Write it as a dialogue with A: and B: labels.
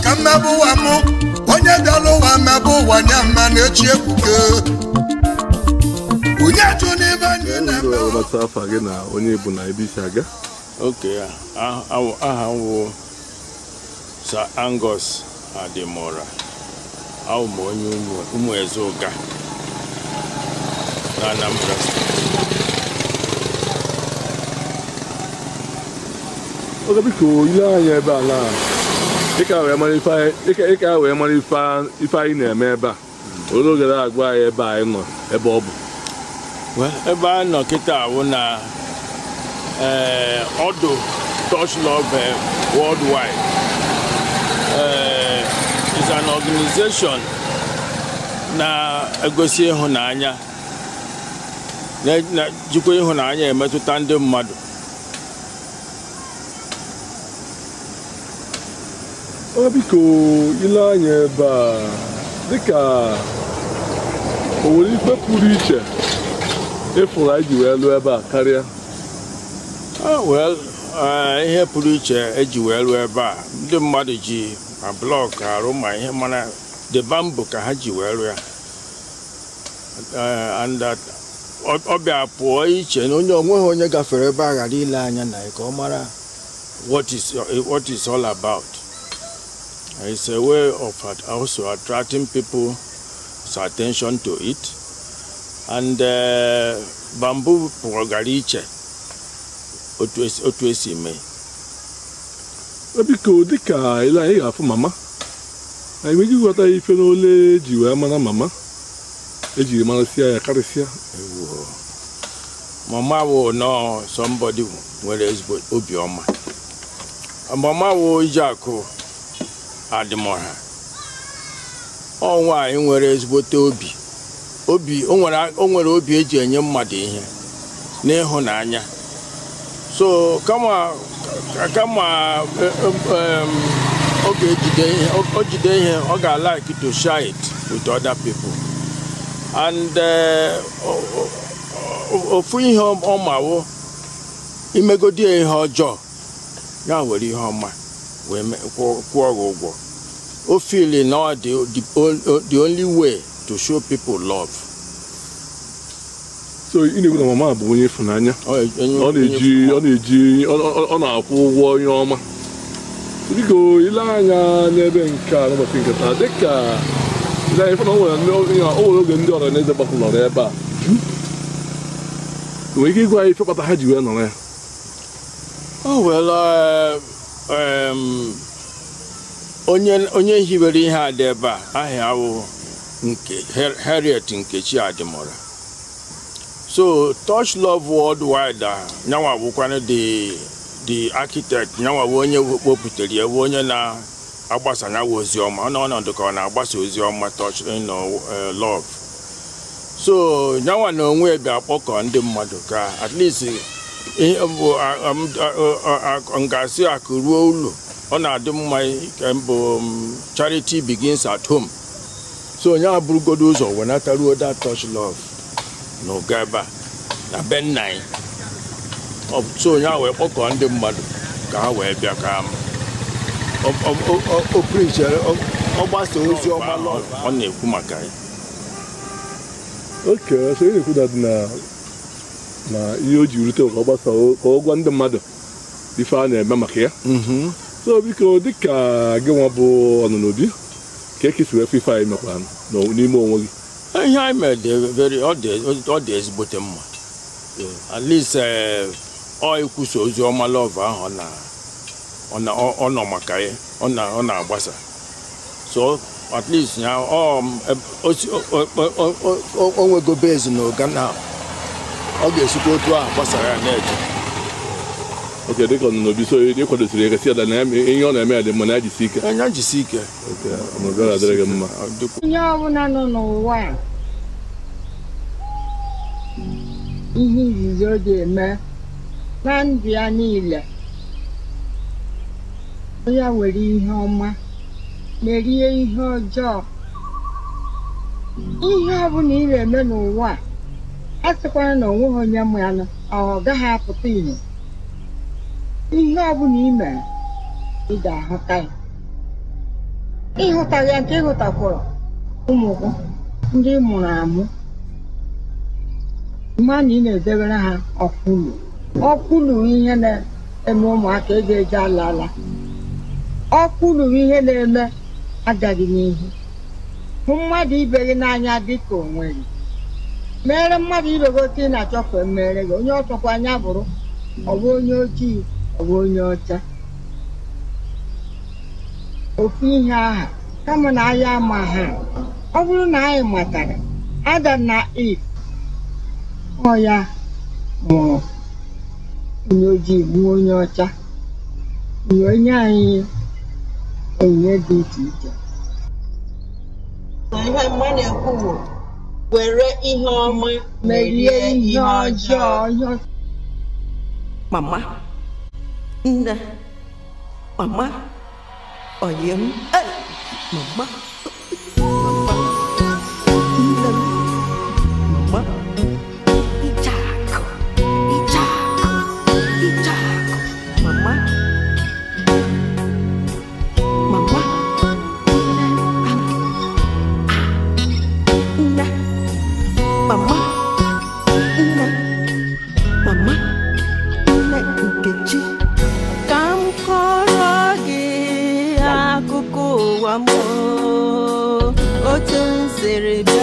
A: ka mmebe ụwa mụ onye bịala ụwa mmebe ụwa nye mma na-echi ebuke onye jụ n'ibe anyị na-eme
B: Ndị ọgbata afa gị na onye bụ na ebe isi aga
C: oke ah, ah, aha m wụ Sir Angus Adimora awụ m onye ụmụ- ụmụ eze ụga na Anambra steeti
B: oge biko ile anya ebe a na ịka wee mara ife anyị- ịka- ịka wee mara ife a- ife anyị na-eme ebe a olee oge na-agwa anyị ebe anyị nọ ebe ọ bụ
C: Well, ebe a nọ kịta awụ na eh, ọdụ Touch Love eh, Worldwide eh, is an organization na-egosi ịhụnanya na- na- jikwa ịhụnanya emetụta ndị mmadụ
B: oge biko ile anya ebe a dịka o nwere ife pụrụ iche ịfụrụ anyị ji wee lụọ ebe a karịa
C: Ah, well, eh, ihe pụrụ iche eji wee rụọ ebe a ndị mmadụ ji ma blọk arụ ma ihe mana the bamboo ka ha ji wee rụọ ya Eh, and that ọ ọ bịa pụọ iche na onye onweghị onye gafere ebe a ghara ile anya na ya ka ọ mara what is what is all about it's a way of at- also attracting people's attention to it and eh, bamboo pụgara iche otu esi- otu esi mee
B: Oge biko dịka ile anyị ga-afụ mama anyị nwere ike ịghọta ife n'ole eji wee mara mama ejiri marasịa ya karịsịa
C: mama wo nọọ somebody nwere ezigbo obiọma mama wo Ijeakụ Adịmọha ọ nwaanyị nwere ezigbote obi obi o nwere o nwere obi eji enye mmadụ ihe n'ịhụnanya so kama kama eh, em, ọ ga-ejide ihe o jide ihe ọ ga-like to share it with other people and eh, o- o- o- ofu ihe ọ mawo imegodi ya ihe ọjọọ ya were ihe ọma wee me- kwụọ kwụọ gị ụgwọ o fili na ọ dị the on- the only way to show people love
B: so ị na-ekwu na mama bụ onye ịfụnanya
C: Ọ enye-
B: ọ na-eji ọ na-eji ọ- ọ- ọ na-akwụ ụgwọ onye ọma biko ile anya n'ebe nke a n'ụbọchị nke taa dịka ile anya fụna o nwere ndị- o nwere oge ndị ọra na eze gbakọrọ ebe a nwere ike ịgwa anyị ife kpata ha ji wee nọrọ ya
C: Oh, well, uh, um, onye onye hiwere ihe a dị ebe a aha awụ nke Har- Harriet Nkechi Adịmọra so Touch Love Worldwide a nyanwa bụkwanụ the the architect nyanwa bụ onye wepụtara ya bụ onye na-agbasa nyawa ozi ọma ọ n'ọnọdụ ka ọ na-agbasa ozi ọma Touch you know, uh, Love so nyanwa na onwe ya bịa kpọkọ ndị mmadụ ka at least ihe bụ a- am- a- a- a- ngasị akụ ruo ụlọ ọ na-adị mma ka mbụ um, charity begins at home so onye abụrụgodo ụzọ wenataruo that touch love na ụga ebe a na be nna anyị Ọ bụ- so onye a wee kpọkọọ ndị mmadụ ka ha wee bịa ka ọ- ọ- ọ- ọ- o prichere ọ ọ gbasa ozi ọma love ọ na-ekwu maka ya
B: oke so ị na-ekwu na dị na na ihe o ji rute ka ọ gbasa ka ọ gwa ndị mmadụ ife a na-eme maka ya
C: Mhm.
B: so biko dịka gị nwa bụ ọnụnụ obi ka ekesi wee fụ ife anyị mekwara n'o- n'ime onwe gị
C: ihe anyị mere dị very ọ dị ọ dị ezigbote mma at least eh, ọ ikwusa ozi ọma love ahụ ọ na ọ na ọ ọ nọ maka ya ọ na ọ na-agbasa so at least ya ọ m, eb- o si- o- o- o- o- o- o nwego base na ụga na ọ ga-esikwa otu ahụ gbasara ya na-eje
B: oke dịka ọnụnụ obi so ị kwadosiri ya gasị ya na ya ihe ọ na-eme ya dị mma na ya jisi ike
C: anya jisi ike
B: oke ọnọdụ ọ ga-adịrị gị mma
C: Ọ dịkwa-
D: onye ọbụla nọ n'ụwa a ihe izizi ọ ga-eme na ndụ ya niile onye nwere ihe ọma merie ihe ọjọọ ihe ọbụla ị na-eme n'ụwa a a sịkwara na onweghị onye mụ ya nọ ọ gaghị apụta ihe ihe ọbụla ị mere ị ga-ahụta ya ịhụtaghị ya nke ịhụtakwara ụmụ gị ndị ị mụrụ amụ mma na ị na-edebere ha ọkwụlụ ọkwụlụ ihe na-eme ụmụaka eji eje ala ala ọkwụlụ ihe na-eme agaghị n'ihu hụ mmadụ ibe gị n'anya dịka onwe gị mere mmadụ ibe gị otu ị na-achọ ka emere gị onye ọchọkwa anya bụrụ ọ bụ onye ojii ọ bụ onye ọcha ofu ihe aha kama na anyị ama ha ọ bụrụ na anyị matara Adam na Eve ọ ya mụrụ onye ojii gbuo onye ọcha nye onye anyị onyinye dị iche iche
E: ihe mma na-ekwu bụ were ihe ọma
D: merie ihe ọjọọ ihe ọjọọ
F: mama nne mama oyi m Ei, mama mama nne m mama ichakụ ichakụ ichakụ mama mama nne mama nne mama nne nkechi ka m kọrọ gị akụkọ ụwa m o, otu m siri bịa